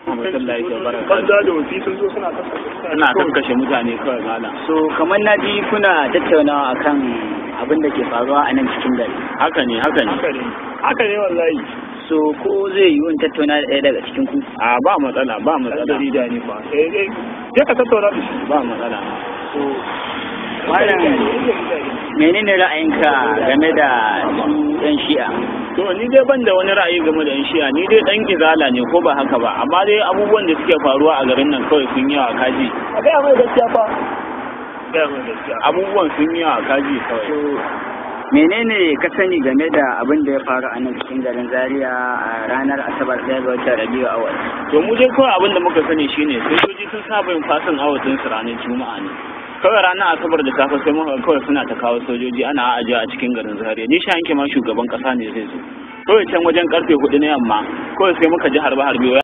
Alhamdulillah ya baraka. banza da wafi sun zo suna kasa Ina kakkashe mutane kawai malam. so kamar na ji kuna tattaunawa akan abin da ke faruwa a nan cikin gari Haka ne haka ne. haka ne haka ne wallahi so ko zai yi wani tattauna da ɗaya daga cikin ku A ba matsala ba dan matsala. jarida ne fa eh eh je ka tattauna da shi Ba matsala. so malam menene ra'ayinka game da su yan shi'a To ni dai ban da wani ra'ayi game da yan shi'a ni dai dan izala ne ko ba haka ba amma dai abubuwan da suke faruwa a garin nan kawai sun yawa kaji. a gaya mai gaskiya fa gaya mai gaskiya Abubuwan sun yawa kaji kawai. so menene ka sani game da abin da ya faru a nan cikin garin zaria a ranar asabar ɗaya ga watan rabiu awal To mu dai kawai abin da muka sani shine sojoji sun saba yin fasin awatin su ranar juma'a ne. Kawai ranar asabar da safe sai muka ga kawai suna ta kawo sojoji ana ajiye a cikin garin Zaria. Ni sha yanke ma shugaban kasa ne zai zo. Kawai can wajen karfe hudu na yamma kawai sai muka ji harbe harbe